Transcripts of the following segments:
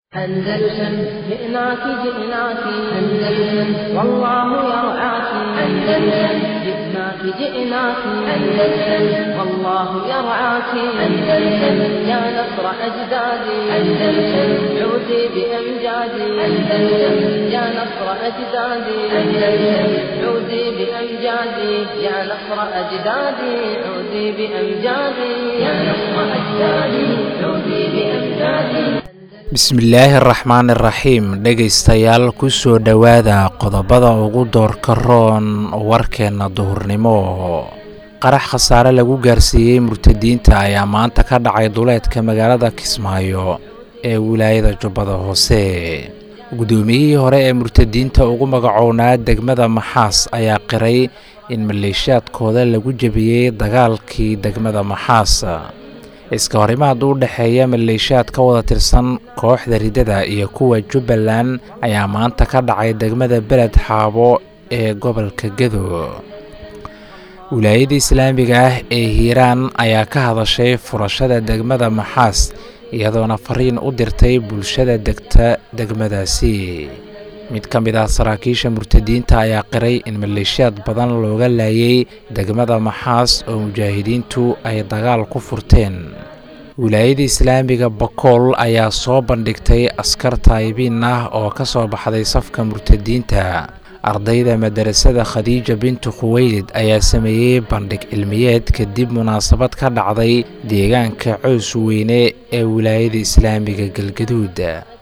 أندلسن جئناك جئناك أندلسن والله يرعاك أندلسن جئناك جئناك أندلسن والله يرعاك أندلسن يا نصر أجدادي أندلسن عودي بأمجادي أندلسن يا نصر أجدادي أندلسن عودي بأمجادي يا نصر أجدادي عودي بأمجادي يا نصر أجدادي عودي بأمجادي bismillaahi araxmaan iraxiim dhegaystayaal kusoo dhowaada qodobada ugu doorka roon warkeenna duhurnimo qarax khasaare lagu gaarsiiyey murtadiinta ayaa maanta ka dhacay duleedka magaalada kismaayo ee wilaayada jubbada hoose guddoomiyihii hore ee murtadiinta ugu magacownaa degmada maxaas ayaa qiray in maleeshiyaadkooda lagu jebiyey dagaalkii degmada maxaas iska horimaad u dhexeeya maleeshiyaad ka wada tirsan kooxda riddada iyo kuwa jubbaland ayaa maanta ka dhacay degmada beled xaabo ee gobolka gedo wilaayada islaamiga ah ee hiiraan ayaa ka hadashay furashada degmada maxaas iyadoona fariin u dirtay bulshada degta degmadaasi mid ka mid ah saraakiisha murtadiinta ayaa qiray in maleeshiyaad badan looga laayay degmada maxaas oo mujaahidiintu ay dagaal ku furteen wilaayada islaamiga bakool ayaa soo bandhigtay askar taayibiin ah oo ka soo baxday safka murtadiinta ardayda madarasada khadiija bintu khuweylid ayaa sameeyey bandhig cilmiyeed kadib munaasabad ka dhacday deegaanka cows weyne ee wilaayada islaamiga galgaduud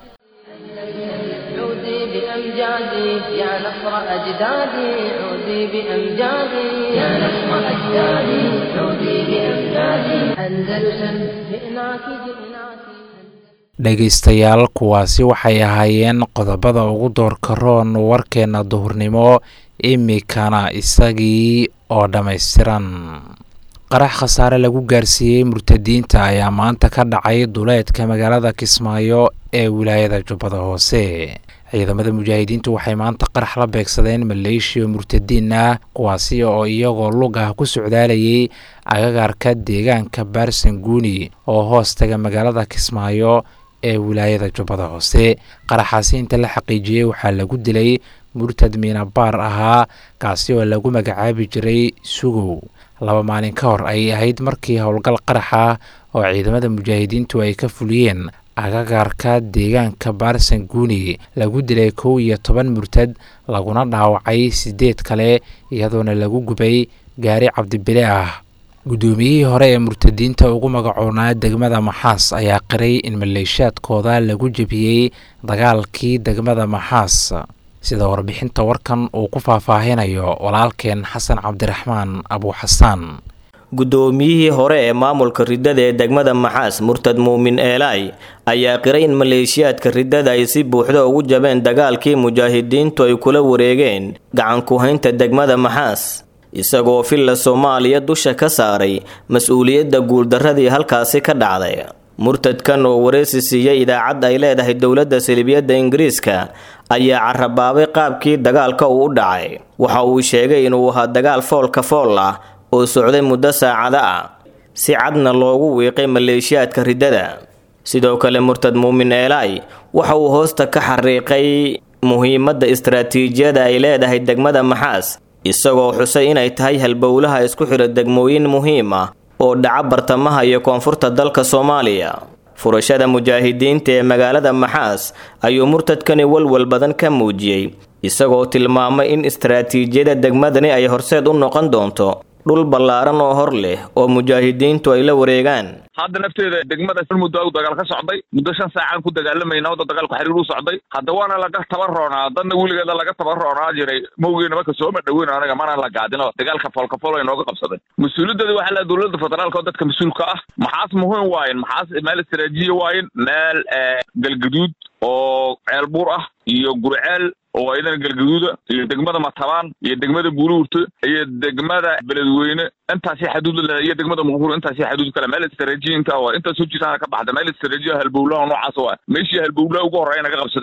عودي بأمجادي يا نصر أجدادي عودي بأمجادي يا نصر أجدادي عودي بأمجادي أندلسن جئناك جئناك dhegaystayaal kuwaasi waxay ahaayeen qodobada ugu doorka roon warkeenna duhurnimo imikana isagii oo dhammaystiran qarax khasaare lagu gaarsiiyey murtadiinta ayaa maanta ka dhacay duleedka magaalada kismaayo ee wilaayada jubbada hoose ciidamada mujaahidiintu waxay maanta qarax la beegsadeen maleeshiya murtadiin ah kuwaasi oo iyagoo lug ah ku socdaalayay agagaarka deegaanka baarsanguuni oo hoostaga magaalada kismaayo ee wilaayada jubbada hoose qaraxaasi inta la xaqiijiyey waxaa lagu dilay murtad miinabaar ahaa kaasi oo lagu magacaabi jiray sugow laba maalin ka hor ayay ahayd markii howlgal qarax ah oo ciidamada mujaahidiintu ay ka fuliyeen agagaarka deegaanka baarsanguuni lagu dilay kow iyo toban murtad laguna dhaawacay siddeed kale iyadoona lagu gubay gaari cabdibile ah guddoomiyihii hore ee murtadiinta ugu magacoonaa degmada maxaas ayaa qiray in maleeshiyaadkooda lagu jebiyey dagaalkii degmada maxaas sida warbixinta warkan uu ku faahfaahinayo walaalkeen xasan cabdiraxmaan abuuxasaan guddoomiyihii hore ee maamulka riddada ee degmada maxaas murtad muumin eelaay ayaa qiray in maleeshiyaadka riddada ay si buuxda ugu jabeen dagaalkii mujaahidiintu ay kula wareegeen gacan ku-haynta degmada maxaas isagoo filla soomaaliya dusha ka saaray mas-uuliyadda guuldarradii halkaasi ka dhacday murtadkan oo wareysi siiyey idaacad ay leedahay dowladda salibiyadda ingiriiska ayaa carabaabay qaabkii dagaalka uu u dhacay waxa uu sheegay inuu ahaa dagaal foolka fool ah oo socday muddo saacado ah si cadna loogu wiiqay maleeshiyaadka riddada sidoo kale murtad muumin eelaay waxa uu hoosta ka xariiqay muhiimadda istaraatiijiyada ay leedahay degmada maxaas isagoo xusay inay tahay halbowlaha isku xidha degmooyin muhiim ah oo dhaca bartamaha iyo koonfurta dalka soomaaliya furashada mujaahidiinta ee magaalada maxaas ayuu murtadkani walwal badan ka muujiyey isagoo tilmaamay in istaraatiijiyada degmadani ay horseed u noqon doonto dhul ballaaran oo hor leh oo mujaahidiintu ay la wareegaan hadda nafteeda degmada muddo u dagaal ka socday muddo shan saacaan ku dagaalamayna wadda dagaalku xiriir u socday hadda waana laga taban roonaa dadna weligeeda laga taban roonaa jiray mawgeena marka sooma dhaweyn anaga mana la gaadino dagaalka foolkafol ay nooga qabsaday mas-uuliyaddeeda waxaa la dowladda federaalka oo dadka mas-uulka ah maxaas muhiim waayen maxaas meel istaraatiijiya waayen meel galgaduud oo ceel buur ah iyo gurceel oo ayadana galgaduuda iyo degmada matabaan iyo degmada buuluurta iyo degmada beledweyne intaasi xaduud la iyo degmada muqbuur intaasi xaduud kale meel istaraatiijiyinka waa intaas hojiisaana ka baxda meel istaraatiijiya halbowlaha noocaas waa meeshii halbowlaha ugu horreeya naga qabsadeen waa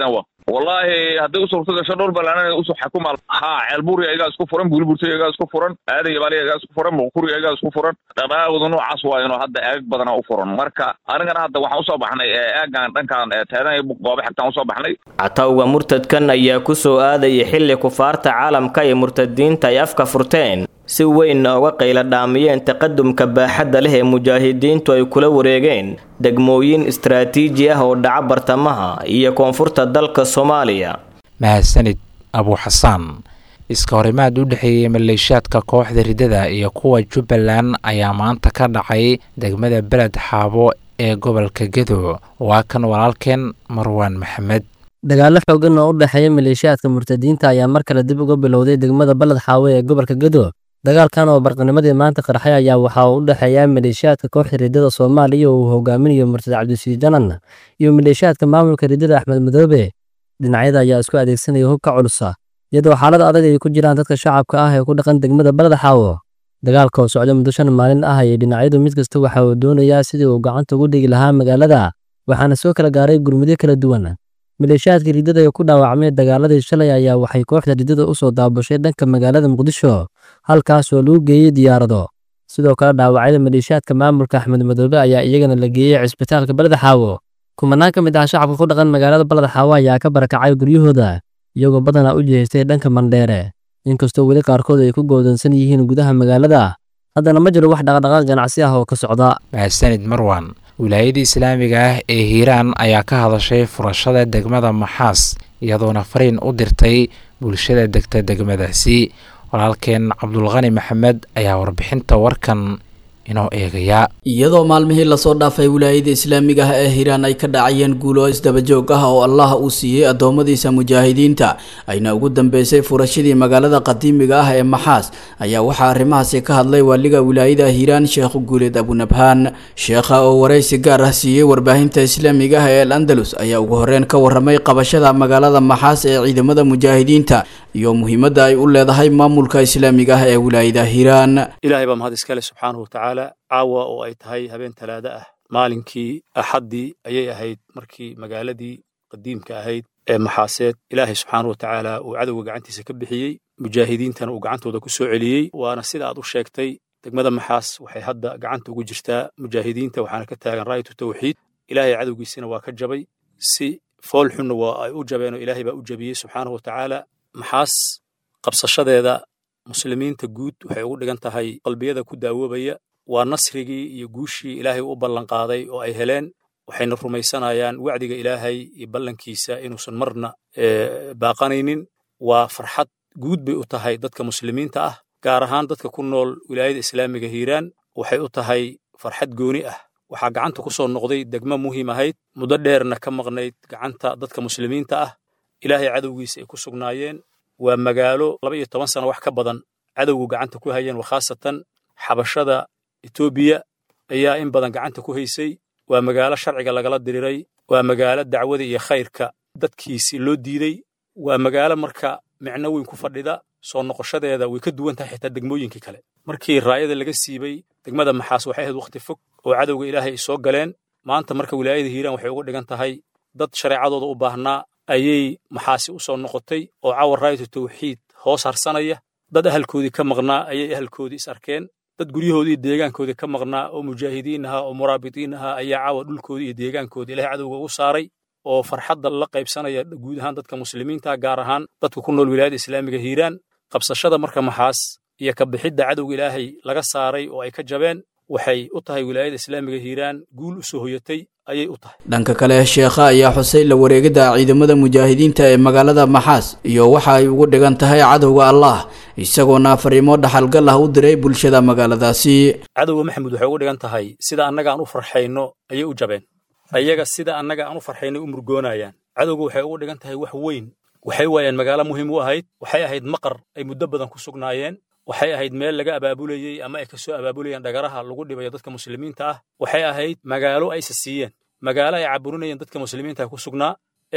wallaahi hadday u suurto gasho dhul balaanana usoo xakuma haa ceelbuuri ayagaa isku furan buuliburti ayagaa isku furan aadan yabaali ayagaa isku furan muqkuri ayagaa isku furan dhaqdhaqaaqooda noocaas waa inuu hadda eeg badana u furan marka anigana hadda waxaan usoo baxnay eegan dhankan teedan goobe xigtaan usoo baxnay catawga murtadkan ayaa ku soo aadaya xilli kufaarta caalamka iyo murtadiinta ay afka furteen si weynna uga qayla dhaamiyeen taqadumka baaxadda leh ee mujaahidiintu ay kula wareegeen degmooyin istaraatiiji ah oo dhaca bartamaha iyo koonfurta dalka soomaaliya mahadsanid abuu xasaan iska horimaad u dhexeeyey maleeshiyaadka kooxda riddada iyo kuwa jubbaland ayaa maanta ka dhacay degmada beled xaabo ee gobolka gedo waa kan walaalkeen marwaan maxamed dagaallo xoogan oo u dhexeeya maleeshiyaadka murtadiinta ayaa mar kale dib uga bilowday degmada baled xaawe ee gobolka gedo dagaalkan oo barqanimadii maanta qarxay ayaa waxaa u dhexeeya maleeshiyaadka kooxda riddada soomaaliya oo uu hogaaminayo murtad cabdisiid janan iyo maleeshiyaadka maamulka riddada axmed madoobe dhinacyada ayaa isku adeegsanaya hubka culusa iyadoo xaalad adag ay ku jiraan dadka shacabka ah ee ku dhaqan degmada baled xaawo dagaalka oo socda muddo shan maalin ah ayay dhinacyadu mid kasta waxa uu doonayaa sidii uu gacanta ugu dhigi lahaa magaalada waxaana soo kala gaaray gurmudyo kala duwan maleeshiyaadka riddada ee ku dhaawacmay dagaaladii shalay ayaa waxay kooxda riddada u soo daabushay dhanka magaalada muqdisho halkaas oo lagu geeyey diyaarado sidoo kale dhaawacyada maleeshiyaadka maamulka axmed madoobe ayaa iyagana la geeyey cisbitaalka baled xaawo kumanaan ka mid ah shacabka ku dhaqan magaalada baled xaawo ayaa ka barakacay guryahooda iyagoo badanaa u jihaystay dhanka mandheere inkastoo weli qaarkood ay ku goodansan yihiin gudaha magaalada haddana ma jiro wax dhaqdhaqaaq ganacsi ah oo ka socda mahadsanid marwan wilaayada islaamiga ah ee hiiraan ayaa ka hadashay furashada degmada maxaas iyadoona fariin u dirtay bulshada degta degmadaasi walaalkeen cabdulqani maxamed ayaa warbixinta warkan inoo eegaya iyadoo maalmihii lasoo dhaafay wilaayada islaamiga ah ee hiiraan ay ka dhacayeen guulo isdabajoog ah oo allah uu siiyey addoommadiisa mujaahidiinta ayna ugu dambeysay furashadii magaalada qadiimiga ah ee maxaas ayaa waxaa arrimahaasi ka hadlay waaliga wilaayada hiiraan sheekh guuleed abunabhaan sheekha oo waraysi gaar ah siiyey warbaahinta islaamiga ah ee al andalus ayaa ugu horreyn ka warramay qabashada magaalada maxaas ee ciidamada mujaahidiinta iyo muhiimadda ay u leedahay maamulka islaamiga ah ee wilaayada hiiraan ilaahay baa mahad iskale subxaanahu watacaala caawa oo ay tahay habeen talaado ah maalinkii axaddii ayay ahayd markii magaaladii qadiimka ahayd ee maxaaseed ilaahay subxaanahu watacaala uu cadowga gacantiisa ka bixiyey mujaahidiintana uu gacantooda ku soo celiyey waana sida aad u sheegtay degmada maxaas waxay hadda gacanta ugu jirtaa mujaahidiinta waxaana ka taagan raayatu tawxiid ilaahay cadowgiisina waa ka jabay si fool xunna waa ay u jabeenoo ilaahay baa u jabiyey subxaanahu watacaala maxaas qabsashadeeda muslimiinta guud waxay ugu dhigan tahay qalbiyada ku daawoobaya waa nasrigii iyo guushii ilaahay u ballanqaaday oo ay heleen waxayna rumaysanayaan wacdiga ilaahay iyo ballankiisa inuusan marna baaqanaynin waa farxad guud bay u tahay dadka muslimiinta ah gaar ahaan dadka ku nool wilaayada islaamiga hiiraan waxay u tahay farxad gooni ah waxaa gacanta ku soo noqday degmo muhiim ahayd muddo dheerna ka maqnayd gacanta dadka muslimiinta ah ilaahay cadowgiisa ay ku sugnaayeen waa magaalo laba iyo toban sano wax ka badan cadowgu gacanta ku hayeen wakhaasatan xabashada etoobiya ayaa in badan gacanta ku haysay waa magaalo sharciga lagala diriray waa magaalo dacwada iyo khayrka dadkiisi loo diiday waa magaalo marka micno weyn ku fadhida soo noqoshadeeda way ka duwan tahay xitaa degmooyinkii kale markii raayada laga siibay degmada maxaas waxay ahayd wakhti fog oo cadowga ilaahay ay soo galeen maanta marka wilaayada hiiraan waxay uga dhigan tahay dad shareecadooda u baahnaa ayay maxaasi u soo noqotay oo cawar raayatu tawxiid hoos harsanaya dad ahalkoodii ka maqnaa ayay ahalkoodii is arkeen dad guryahoodii iyo deegaankoodii ka maqnaa oo mujaahidiin ahaa oo muraabitiin ahaa ayaa caawa dhulkoodii iyo deegaankoodii ilahay cadowga ugu saaray oo farxadda la qaybsanaya guud ahaan dadka muslimiinta gaar ahaan dadka ku nool wilaayada islaamiga hiiraan qabsashada marka maxaas iyo ka bixidda cadowga ilaahay laga saaray oo ay ka jabeen waxay u tahay wilaayada islaamiga hiiraan guul u soo hoyatay ayay u tahay dhanka kale sheekha ayaa xusay la wareegidda ciidamada mujaahidiinta ee magaalada maxaas iyo waxa ay ugu dhigan tahay cadowga allah isagoona fariimo dhaxalgal ah u diray bulshada magaaladaasi cadowga maxamed waxay ugu dhigan tahay sida annaga aan u farxayno ayay u jabeen ayaga sida annaga aan u farxaynay u murgoonayaan cadowga waxay ugu dhigan tahay wax weyn waxay waayeen magaalo muhiim u ahayd waxay ahayd maqar ay muddo badan ku sugnaayeen waxay ahayd meel laga abaabulayey ama ay ka soo abaabulayeen dhagaraha lagu dhibayo dadka muslimiinta ah waxay ahayd magaalo aysa siiyeen magaalo ay caburinayeen dadka muslimiinta ku sugnaa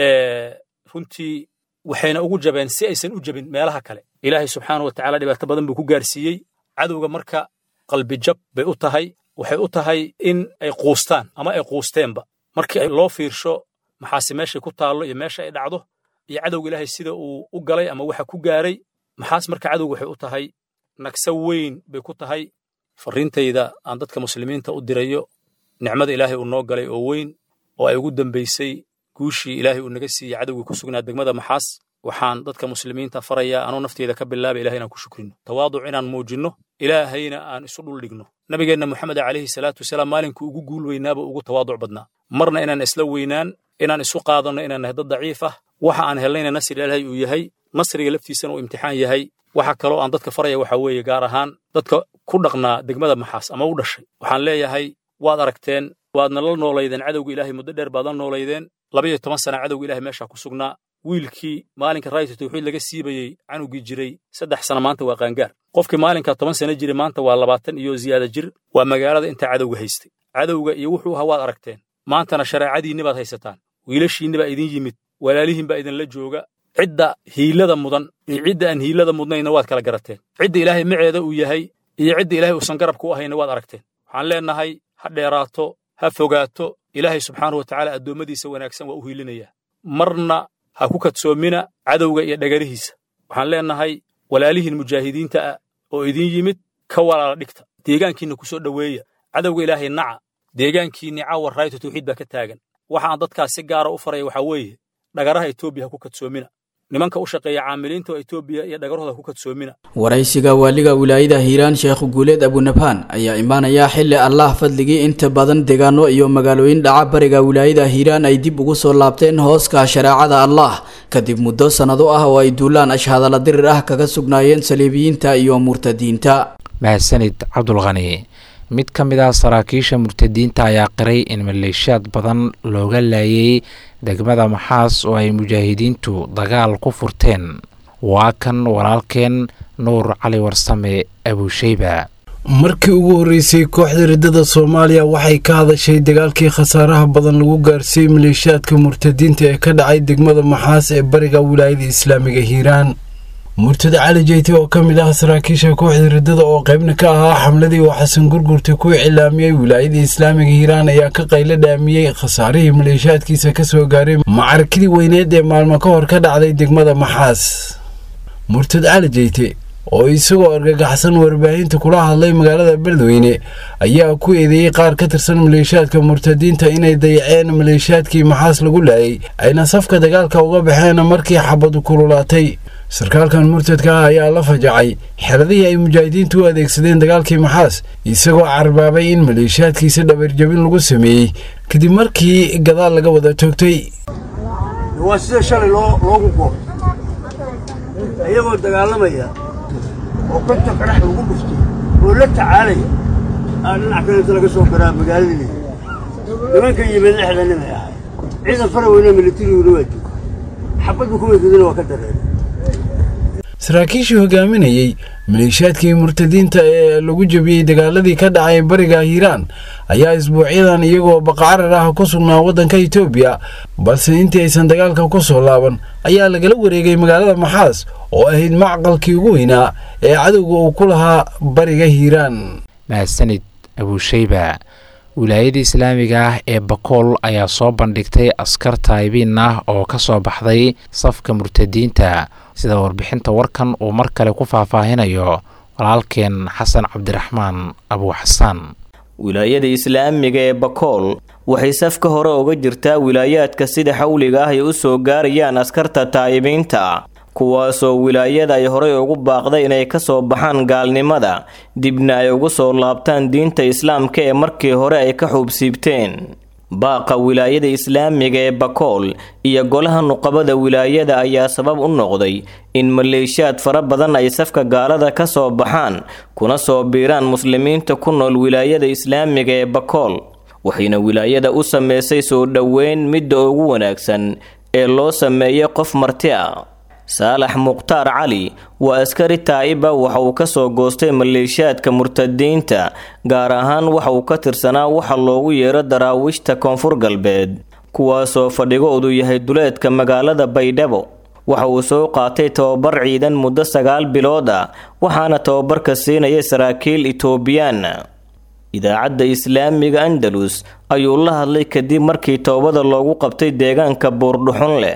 runtii waxayna ugu jabeen si aysan u jabin meelaha kale ilaahay subxaana wa tacaala dhibaato badan buu ku gaarsiiyey cadowga marka qalbijab bay u tahay waxay u tahay in ay quustaan ama ay quusteenba markii loo fiirsho maxaase meeshay ku taallo iyo meesha ay dhacdo iyo cadowga ilaahay sida uu u galay ama waxa ku gaaray maxaas marka cadowga waxay u tahay nagso weyn bay ku tahay farriintayda aan dadka muslimiinta u dirayo nicmada ilaahay uu noo galay oo weyn oo ay ugu dambaysay guushii ilaahay uu naga siiyey cadowgii ku sugnaa degmada maxaas waxaan dadka muslimiinta farayaa anuu nafteeda ka bilaaba ilahay inaan ku shukrino tawaaduc inaan muujinno ilaahayna aan isu dhul dhigno nabigeenna moxamed calayhi salaatu wasalaam maalinkuu ugu guul weynaaba ugu tawaaduc badnaa marna inaan isla weynaan inaan isu qaadanno inaan nahay dad daciif ah waxa aan helnayna nasri ilaahay uu yahay nasriga laftiisana uu imtixaan yahay waxa kaloo aan dadka faraya waxaa weeye gaar ahaan dadka ku dhaqnaa degmada maxaas ama u dhashay waxaan leeyahay waad aragteen waadna la noolaydeen cadowga ilaahay muddo dheer baad la noolaydeen laba iyo toban sana cadowga ilahay meeshaa ku sugnaa wiilkii maalinka raayta tawxiid laga siibayey canugii jiray saddex sana maanta waa qaangaar qofkii maalinka toban sana jiray maanta waa labaatan iyo ziyaada jir waa magaalada intaa cadowga haystay cadowga iyo wuxuu ahaa waad aragteen maantana shareecadiinni baad haysataan wiilashiinni baa idin yimid walaalihiin baa idinla jooga cidda hiilada mudan iyo cidda aan hiilada mudnayna waad kala garateen cidda ilaahay maceeda uu yahay iyo cidda ilaahay uusan garabka u ahayna waad aragteen waxaan leennahay ha dheeraato ha fogaato ilaahay subxaanahu watacaala addoommadiisa wanaagsan waa u hiilinayaa marna ha ku kadsoomina cadowga iyo dhagarihiisa waxaan leennahay walaalihiin mujaahidiinta ah oo idin yimid ka walaala dhigta deegaankiinna ku soo dhoweeya cadowga ilaahay naca deegaankiinni caawa raayto tawxiid baa ka taagan waxa aan dadkaas si gaara u faraya waxaa weeye dhagaraha etoobiya ha ku kadsoomina nimanka u shaqeeya caamiliinta oo etoobiya iyo dhagarahooda ha ku kadsoomina waraysiga waaliga wilaayada hiiraan sheekh guuleed abunabhaan ayaa imaanaya xilli allah fadligii inta badan deegaano iyo magaalooyin dhaca bariga wilaayada hiiraan ay dib ugu soo laabteen hooska shareecada allah kadib muddo sannado ah oo ay duulaan ashhadalla dirir ah kaga sugnaayeen saliibiyiinta iyo murtadiinta mahadsanid cabdulqani mid ka mid ah saraakiisha murtadiinta ayaa qiray in maleeshiyaad badan looga laayay degmada maxaas oo ay mujaahidiintu dagaal ku furteen waa kan walaalkeen nuur cali warsame abuusheyba markii ugu horreysay kooxda riddada soomaaliya waxay ka hadashay dagaalkii khasaaraha badan lagu gaarsiiyey maleeshiyaadka murtadiinta ee ka dhacay degmada maxaas ee bariga wilaayada islaamiga hiiraan murtada cali jeyte oo ka mid ah saraakiisha kooxda riddada oo qaybna ka ahaa xamladii uu xasan gurgurta ku iclaamiyey wilaayada islaamiga hiiraan ayaa ka qaylo dhaamiyey khasaarihii maleeshiyaadkiisa ka soo gaaray macarakidii weyneed ee maalmo ka hor ka dhacday degmada maxaas murtad cali jeyte oo isagoo argagaxsan warbaahinta kula hadlay magaalada beledweyne ayaa ku eedeeyey qaar ka tirsan maleeshiyaadka murtadiinta inay dayaceen maleeshiyaadkii maxaas lagu laayay ayna safka dagaalka uga baxeen markii xabadu kululaatay sarkaalkan murtadka ah ayaa la fajacay xeladihii ay mujaahidiintu u adeegsadeen dagaalkii maxaas isagoo carbaabay in maleeshiyaadkiisa dhabarjabin lagu sameeyey kadib markii gadaal laga wada toogtay waa sida shalay loogu goob ayagoo dagaalamaya oo konta qarax lagu dhuftay oo la tacaalaya aa dhinac kalenta laga soo garaa magaaladii nimanka yimid lixda nin ay ahay ciidan fara weyne militariguna waa jooga xabadba kuweydadina waa ka dareeray saraakiishii hogaaminayey maleeshiyaadkii murtadiinta ee lagu jebiyey dagaaladii ka dhacay bariga hiiraan ayaa isbuucyadan iyagoo baqacarar ah ku sugnaa waddanka etoobiya balse intii aysan dagaalka ku soo laaban ayaa lagala wareegay magaalada maxaas oo ahayd macqalkii ugu weynaa ee cadowga uu ku lahaa bariga hiiraan mahadsanid abuusheyba wilaayada islaamiga ah ee bakool ayaa soo bandhigtay askar taayibiin ah oo ka soo baxday safka murtadiinta sida warbixinta warkan uu mar kale ku faahfaahinayo walaalkeen xasan cabdiraxmaan abuu xasaan wilaayada islaamiga ee bakool waxay safka hore uga jirtaa wilaayaadka sida xawliga ah ay u soo gaarayaan askarta taa'ibiinta kuwaasoo wilaayada ay horey ugu baaqday inay ka soo baxaan gaalnimada dibna ay ugu soo laabtaan diinta islaamka ee markii hore ay ka xuubsiibteen baaqa wilaayada islaamiga ee bakool iyo golaha nuqabada wilaayada ayaa sabab u noqday in maleeshiyaad fara badan ay safka gaalada ka soo baxaan kuna soo biiraan muslimiinta ku nool wilaayada islaamiga ee bakool waxayna wilaayada u sameysay soo dhoweyn midda ugu wanaagsan ee loo sameeyay qof marti ah saalax mukhtaar cali waa askari taa'iba waxa uu ka soo goostay maleeshiyaadka murtadiinta gaar ahaan waxa uu ka tirsanaa waxa loogu yeero daraawiishta koonfur galbeed kuwaasoo fadhigoodu yahay duleedka magaalada baydhabo waxa uu soo qaatay tababar ciidan muddo sagaal bilood ah waxaana tababarka siinaya saraakiil itoobiyaan idaacadda islaamiga andalus ayuu la hadlay kadib markii toobada loogu qabtay deegaanka buurdhuxun leh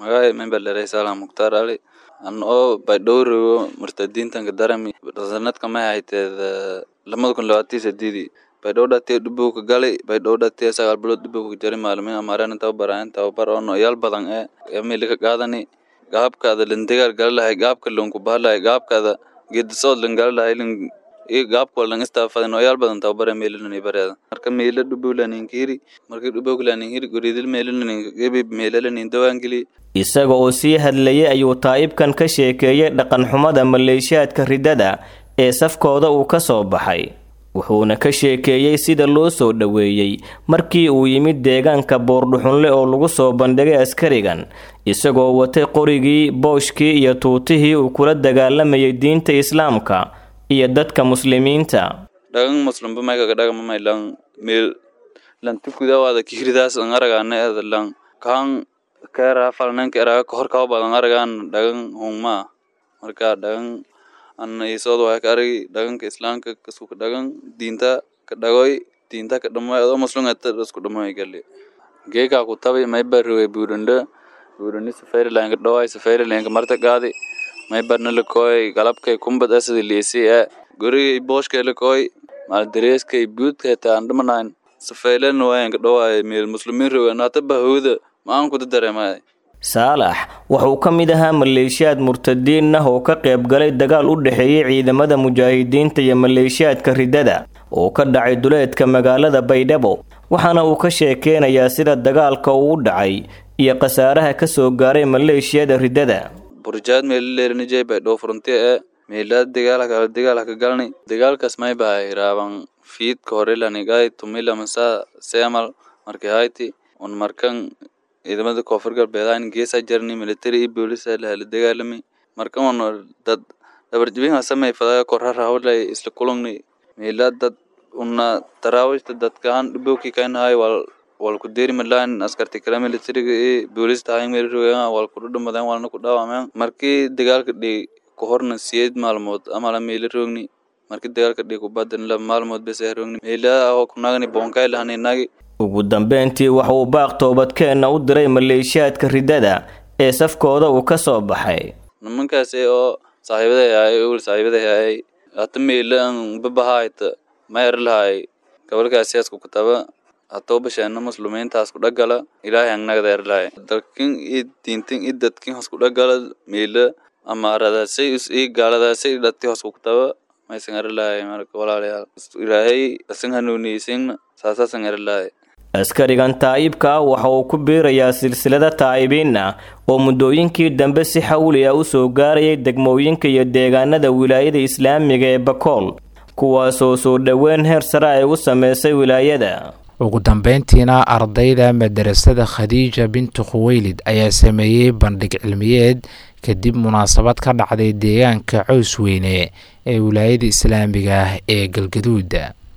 magacay member leray salam mukhtaar ali an oo baydhowrogo murtadiintanka darami sanadka may hayteed lamada kun labaatan sideedii baydhow dhatee dhubowka galay baydhow dhatee sagaal bilood dhubowka jari maalmin amaareen tababaraayan tababar oo noyaal badan ee emilika qaadani gaabkaada landegaal gala lahay gaabka lonku bahalahay gaabkaada geedisood lan gala lahay lan iyo gaabka lan istaafada noyaal badan tababare meelilani bareeda marka meela dhubow laninkiri marka dhubowka laninkiri goridil meelilani meelalanin dawaangeli isaga oo sii hadlayay ayuu taa'ibkan ka sheekeeyey dhaqanxumada maleeshiyaadka riddada ee safkooda uu ka soo baxay wuxuuna ka sheekeeyey sida loo soo dhoweeyey markii uu yimid deegaanka boordhuxunle oo lagu soo bandhigay askarigan isagoo watay qorigii booshkii iyo tuutihii uu kula dagaalamayay diinta islaamka iyo dadka muslimiinta dhagan muslimba maykaga dhagamamay lan meel lan tukudawaada kihridaas an aragaana eeda lan kaan keeraa falnanka eraga kahor kaba badan aragaan dhagan hungmaa marka dhagan anna isood waxay ka aragi dhaganka islaamka kasku dhagan diinta ka dhagoy diinta ka dhamoy adoo muslungata isku dhamoy gali geekaa ku tabi mayba roge buurandha buurandhi safarilanka dhaway safarilanka marta gaadi maybarna lakooy galabkay kumbad asadi liisi ee gorigay booshkay lakooy maaldareeskay buudkay taan dhamanayn safaylan wayanka dhawaay meel muslimiin roge naata bahowda maan kuda dareemay saalax wuxuu ka mid ahaa maleeshiyaad murtadiin ah oo ka qayb galay dagaal u dhexeeyey ciidamada mujaahidiinta iyo maleeshiyaadka riddada oo ka dhacay duleedka magaalada baydhabo waxaana uu ka sheekeynayaa sida dagaalka uu u dhacay iyo khasaaraha ka soo gaaray maleeshiyada riddada burjaad meelileerinijay baydhabo furunti ee meelaad dagaalaka dagaalaka galni dagaalkaas may bahay raaban fiidka horelanigai tumila masa seamal markii hayti un markan ciidamada koonfur galbeed geesa jarni military iyo boolis lahala dagaalami marka un dad dabarjibin samay fadaga korhara hawlay isla kulungni meela dad una tarawishta dadkaan dhibowki kainahay wal wal ku deeri malaan askarti kala militariga iyo boolista hayn meel rogaan wal ku dhumadeen walna ku dhaawameen markii dagaalka dhii ku horna siyeed maalmood amala meela roogni markii dagaalka dhii ku badan la maalmood bes roogni meela aho kunagani bonkay lahani nagi ugu dambeyntii waxa uu baaq toobadkeenna u diray maleeshiyaadka riddada ee safkooda uu ka soo baxay nimankaasi oo saaxiibaday ahay ul saaxiibaday ahay hata meelan babahayta mayar lahay gabalkaasiyaasku kutaba hatoo basheena muslumiintaas ku dhagala ilaahay angnagdeer lahay dalkin i diintin i dadkin hos ku dhagala meela amaaradaasay is ii gaaladaasay dhati hos ku kutaba maysan ari lahay marka walaalayaal ilaahay asin hanuuniyeysin saasaasan ari lahay askarigan taa'ibka ah waxa uu ku biirayaa silsilada taa'ibiin ah oo muddooyinkii dambe si xawli ah u soo gaarayay degmooyinka iyo deegaanada wilaayada islaamiga ee bakool kuwaasoo soo dhoweyn heer sare ay u sameysay wilaayada ugu dambeyntiina ardayda madarasada khadiija bintu khuweylid ayaa sameeyey bandhig cilmiyeed kadib munaasabad ka dhacday deegaanka cows weyne ee wilaayada islaamiga ah ee galgaduud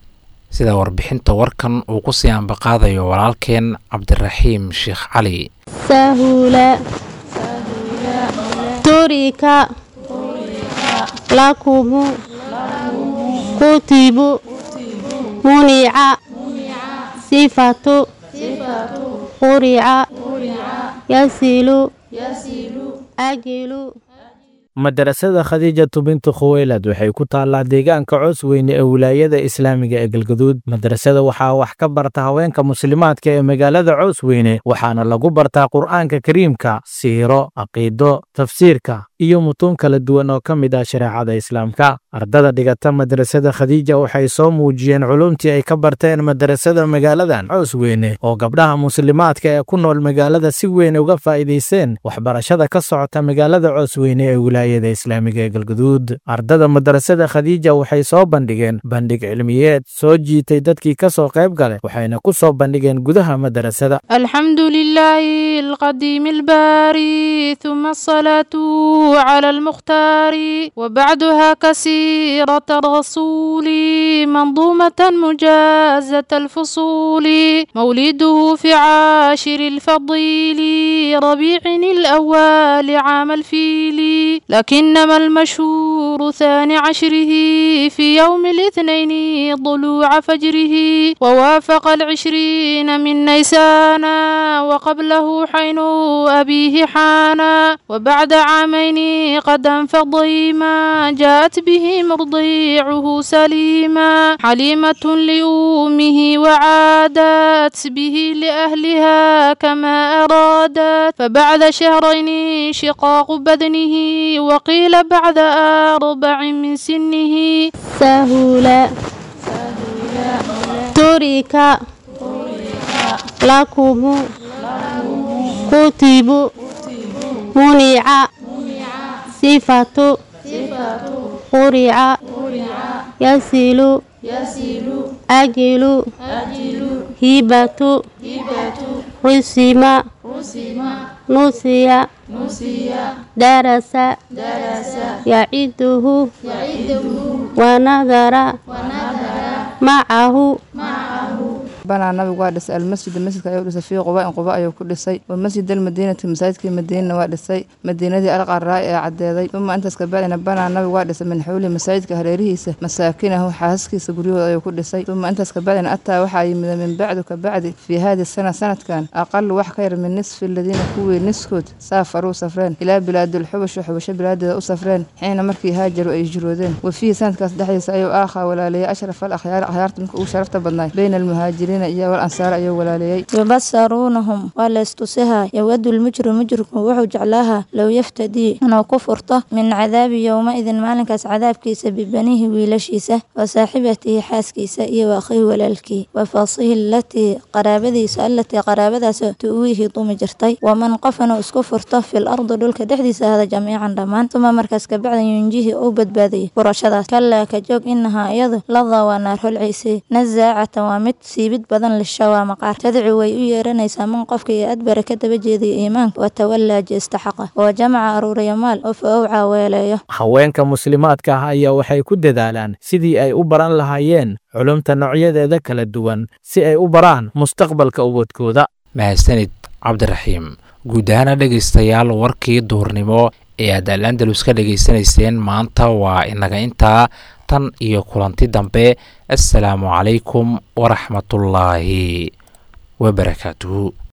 sida warbixinta warkan uu ku sii ambaqaadayo walaalkeen cabdiraxiim sheekh cali sahula turika lakumu kutibu munica sifatu qurica yasilu ajilu madarasada khadiijatu bintu khuweylad waxay ku taallaa deegaanka coos weyne ee wilaayada islaamiga ee galgaduud madarasada waxaa wax ka barta haweenka muslimaadka ee magaalada coos weyne waxaana lagu bartaa qur'aanka kariimka siiro caqiido tafsiirka iyo mutuun kala duwan oo ka mid ah shareecada islaamka ardada dhigata madarasada khadiija waxay soo muujiyeen culumtii ay ka barteen madarasada magaaladan coos weyne oo gabdhaha muslimaadka ee ku nool magaalada si weyn uga faa'iidaysteen waxbarashada ka socota magaalada coos weyne ee wilaayada islaamiga ee galgaduud ardada madarasada khadiija waxay soo bandhigeen bandhig cilmiyeed soo jiitay dadkii ka soo qayb galay waxayna ku soo bandhigeen gudaha madarasada الحمد لله القديم الباري ثم الصلاة على المختار وبعدها كسيرة الرسول منظومة مجازة الفصول مولده في عاشر الفضيل ربيع الأول عام الفيل لكنما المشهور ثاني عشره في يوم الاثنين ضلوع فجره ووافق العشرين من نيسان وقبله حين أبيه حانا وبعد عامين قد انفضيما جاءت به مرضيعه سليما حليمة لأمه وعادت به لأهلها كما أرادت فبعد شهرين شقاق بدنه وقيل بعد أربع من سنه سهولا ترك لكم كتب منع صفة قرع يسيل أجل هبة رسم نسي درس يعده ونذر معه banaa nabigu waa dhisay almasjida masjidka ayuu dhisay fii quba in quba ayuu ku dhisay wa masjid almadiinati masaajidkii madiinana waa dhisay madiinadii alqaraa ee caddeeday uma intaas kabacdina banaa nabigu waa dhisay min xawli masaajidka hareerihiisa masaakinahu xaasaskiisa guryahooda ayuu ku dhisay uma intaas kabacdina ataa waxaa yimida min bacdu kabacdi fii haadi sana sanadkan aqalu wax ka yar min nisfi aladiina kuwii niskood saafaruu safreen ilaa bilaadulxubashu xubasho bilaadeeda u safreen xiina markii haajaru ay hijroodeen wa fiihi sanadkaas dhexdiisa ayuu aakhaa walaaleeyay ashraf al akhyaari akhyaarta midka ugu sharafta badnaay bayna almuhaajiriin yubasaruunahum waa laystusihaa yowadu lmujrim mujrimku wuxuu jeclaahaa low yaftadii inuu ku furto min cadaabi yowma-idin maalinkaas cadaabkiisa bibanihi wiilashiisa wa saaxibatihi xaaskiisa iyo wa akhihi walaalkii wa fasihi alatii qaraabadiisa allatii qaraabadaas tu'wiihi dumi jirtay waman qof inuu isku furto fil ardi dhulka dhexdiisa hada jamiican dhammaan uma markaas kabacdan yunjihi uu badbaadayay furashadaas kalaa ka joog inahaa iyadu ladaa waa naar holciisii nasaacatan waa mid siibid badan lishawaa maqaar tadci way u yeeranaysaa man qofka iyo adbara ka daba jeedaya iimaanka wa tawallaa jeesta xaqa oo jamaca aruuraya maal oo fa owcaa weeleeyo haweenka muslimaadka ah ayaa waxay ku dadaalaan sidii ay u baran lahaayeen culumta noocyadeeda kala duwan si ay u baraan mustaqbalka ubadkooda mahadsanid cabdiraxiim guud ahaana dhegaystayaal warkii duhurnimo ee aad al andalus ka dhegaysanayseen maanta waa inaga intaa tan iyo kulanti dambe assalaamu calaykum waraxmatullaahi wabarakaatuhu